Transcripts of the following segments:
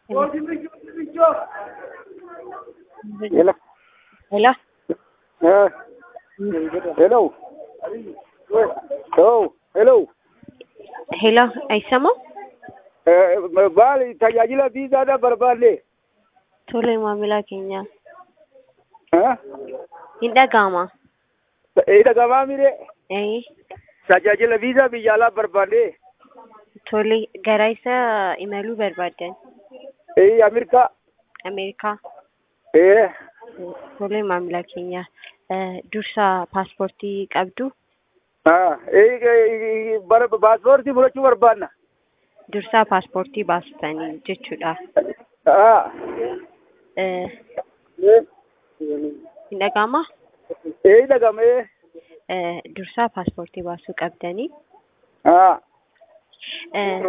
Hello. Hello? Uh, hello. Oh, hello. Hello, አይሰማም? Uh, baali tajaajila viizaadha barbaadde. Tole maamila keenya. Huh? Hin dhaga'ama. Ee dhagamaa mire Eh, tajaajila viizaa biyya alaa barbaadde. tole gara isa imaluu barbaaddan. Ee Ameerikaa. Ameerikaa. Ee Tole maamila keenya. Eh, Dursa paaspoortii qabdu. ah ee bara paaspoortii fudhachuu barbaadna. Dursa paaspoortii baastanii jechuudha. Ah. Eh, hin dhaga'ama? Ee dhagamee. Eh, Dursa paaspoortii baasuu qabdanii. Ah. Eh,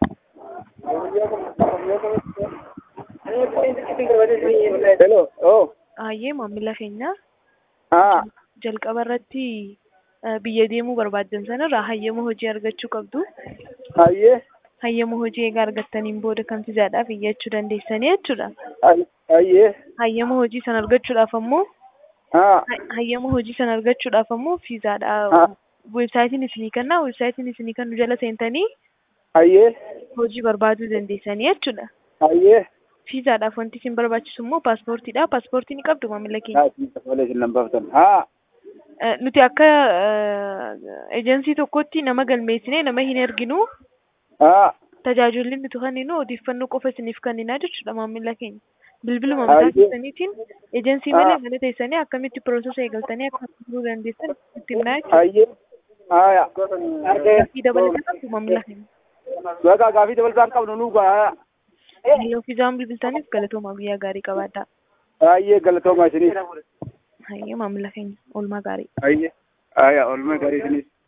Hello. Oh. Hayyee maamila keenya Ah. jalqaba irratti eh, biyya deemuu barbaaddan sanarraa hayyama hojii argachuu qabdu. Hayyee. Hayyama hojii egaa argattaniin booda kan fiizaadhaaf iyyachuu dandeessanii jechuudha. Hayyee. Hayyama hojii sana argachuudhaaf ammoo Ah. ha- hayyama hojii sana argachuudhaaf ammoo Ah. fiizaadha. Weebsaayitiin isinii kennaa weebsaayitiin isinii kennu jala seentanii Hayyee. hojii barbaaduu dandeessanii jechuudha. Hayyee. Fiizaadhaaf wanti isin barbaachisu immoo paaspoortiidha. Paaspoortii ni qabdu maamila keenya. Haa, tolee isin lambaaftan. Haa. Eh, Nuti akka ejensii tokkotti nama galmeessinee nama hin erginu. Haa. tajaajilli nuti kenninu odeeffannoo qofa isiniif kennina jechuudha maamila keenya. Bilbiluma Hayyee. mataa keessaniitiin ejensii Ah. malee mana teessanii akkamitti piroosesa eegaltanii akka turuu dandeessan itti himnaa jechuudha. Hayyee. Haaya. Gaafii dabalataa qabdu maamila keenya. Bakka gaafii dabalataan qabnu nu gaa. Yeroo fiizaan bilbiltaniif galatoomaa guyyaa gaarii qabaadhaa. Hayyee galatoomaa isiniif. Hayyee maamila keenya oolmaa gaarii. Hayyee. Haaya oolmaa gaarii isiniif.